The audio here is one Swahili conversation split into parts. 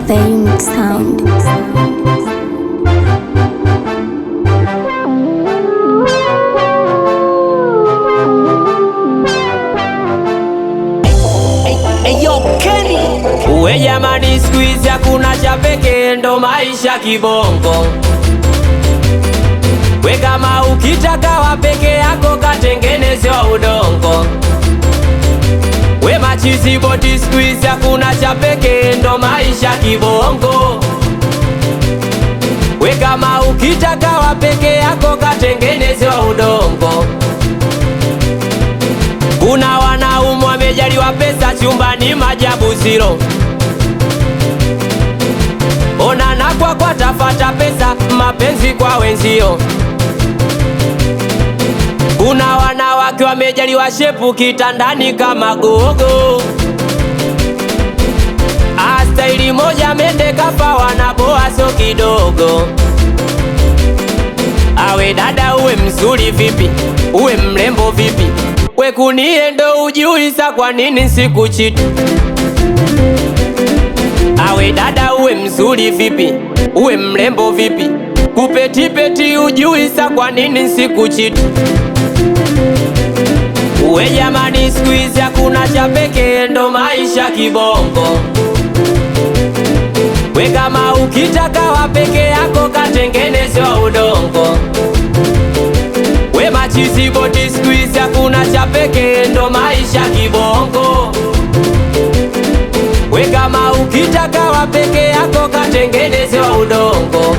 The unique sound. Uwe jamani, siku hizi hakuna cha pekee, ndo maisha kibongo. We kama ukitaka wa peke yako, katengeneze wa udongo. We machizi boti, siku hizi hakuna cha pekee, ndo maisha kibongo. We kama ukitaka wa peke yako, katengeneze wa udongo. Kuna wanaume wamejaliwa pesa chumbani majabu zero. Onana kwa kwa tafata pesa mapenzi kwa wenzio. Kuna wanawake wamejaliwa shepu kitandani kama gogo. Astaili moja mende kafa wanaboa so kidogo. Awe dada uwe mzuri vipi, uwe mrembo vipi, we kunie ndo ujui sa kwa nini sikuchiti. Awe dada uwe mzuri vipi, uwe mrembo vipi, kupetipeti ujui sa kwa nini sikuchiti. Uwe jamani, siku hizi hakuna cha pekee, ndo maisha kibongo. We kama ukitaka wa peke yako, katengeneze wa udongo. We machizi boti, siku hizi hakuna cha pekee, ndo maisha kibongo. We kama ukitaka wa peke yako, katengeneze wa udongo.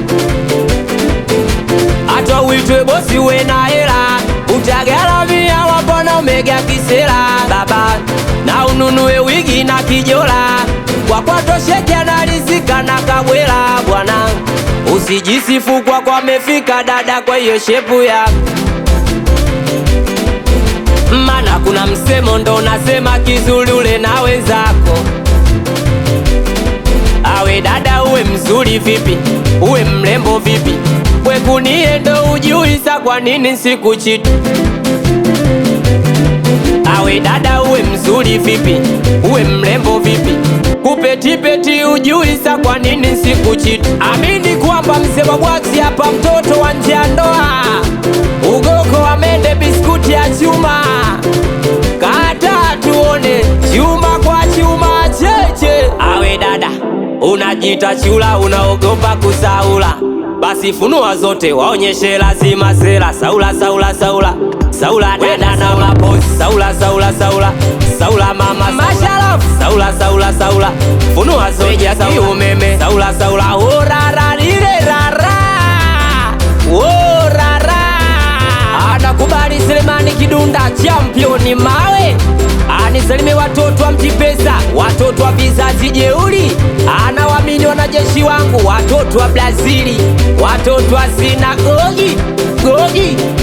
Hata uitwe bosi, we na hela, utagaramia wapona umega kisera baba, na ununue wigi na kijola kwa kwatosheke analizika na kabwela bwana, usijisifu kwa kwa mefika dada, kwa hiyo shepu ya mana kuna msemo ndo nasema kizuri ule na wenzako. Awe dada uwe mzuri vipi, uwe mrembo vipi, we kunie ndo ujui sa kwa nini sikuchiti. Awe dada uwe mzuri vipi, uwe mrembo vipi, kupetipeti ujui sa kwa nini sikuchiti. Amini kwamba mzee wa bwaksi hapa, mtoto wa nje ya ndoa, ugoko wa mende, biskuti ya chuma, kata tuone chuma kwa chuma cheche. Awe dada unajita chula, unaogopa kusaula, basi funua zote waonyeshe lazima sera. Saula, saula, saula Saula dada na mapozi Saula, saula, saula Saula mama Masharafu Saula, saula, saula Funua zote ya umeme Saula, saula Orara lile rara Orara Anakubali Selemani Kidunda championi mawe Anisalime watoto wa mtipesa Watoto wa vizazi jeuri Anawamini wanajeshi wangu Watoto wa Brazili Watoto wa sinagogi Gogi